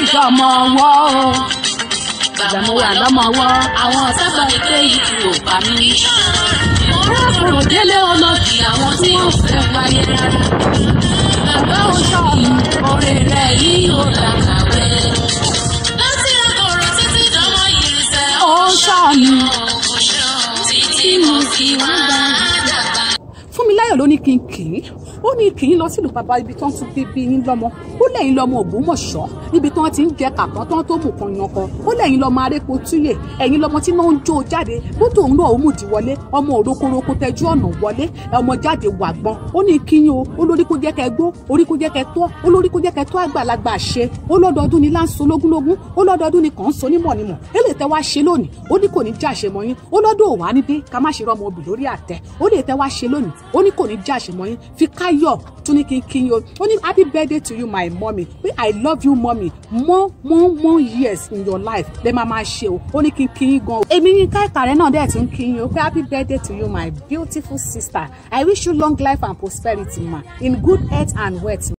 ìṣọmọ ọwọ́ o ìgbà mo wà lọ́mọ ọwọ́ àwọn sábà ní pé ikú ò pa mí. Kúrò délé olódì àwọn tí wọ́n fẹ́ wáyé rárá. Bàbá ò sọ mi, oore rẹ̀ yìí ò làkàwé. láti àkọ̀rọ̀ títí dánwọ́ yìí sẹ́ Ó sọ mi. títí mo fi wá dàgbà. Fúnmiláyọ̀ ló ní kí n kì í ó ní kì í lọ sílùú bàbá ibi tó ń tún bíbí yín lọ́mọ ó lẹ́yìn lọ́mọ Ògbómọ̀ṣọ́ níbi tí wọ́n ti ń jẹ kàpọ́n tó ń tó mú kan yan kan ó lẹ́yìn lọ́mọ arépo túyè ẹ̀yìn lọ́mọ tí náà ń jó jáde bótó òun náà ó mùdí wọlé ọmọ òrokoroko tẹjú ọ̀nà wọlé ọmọ jáde wàgbọ́n ó ní kí yín o ó lórí kó jẹ́ kẹ́ gbó orí kó jẹ́ kẹ́ tọ́ ó lórí kó jẹ́ kẹ́ tọ́ àgbàlagbà ṣe ó lọ́dọọdún ni láǹso lógúnlógún ó lọ́dọọdún ni kàn ń so nímọ̀nímọ̀ èlé tẹ́ wá ṣe lónìí ó ní kò ní já àṣẹ mọ́ yín ó lọ́dún òwá ní dé ká má ṣe rọ́mọ obì lórí àtẹ ó lè tẹ́ wá ṣe lónìí ó ní kò ní já àṣẹ mọ́ yín fi káyọ̀ tún ní kí n kí yín o ó ní happy birthday to you my mommy pé i love you mommy more more more years in your life lè máa máa ṣe o ó ní kí n kí yín gan o. èmi ní ká ìkàrẹ́ náà dẹ̀ tún kí yín o pé happy birthday to you my beautiful sister i wish you long life and prosperity ma in good health and wealth.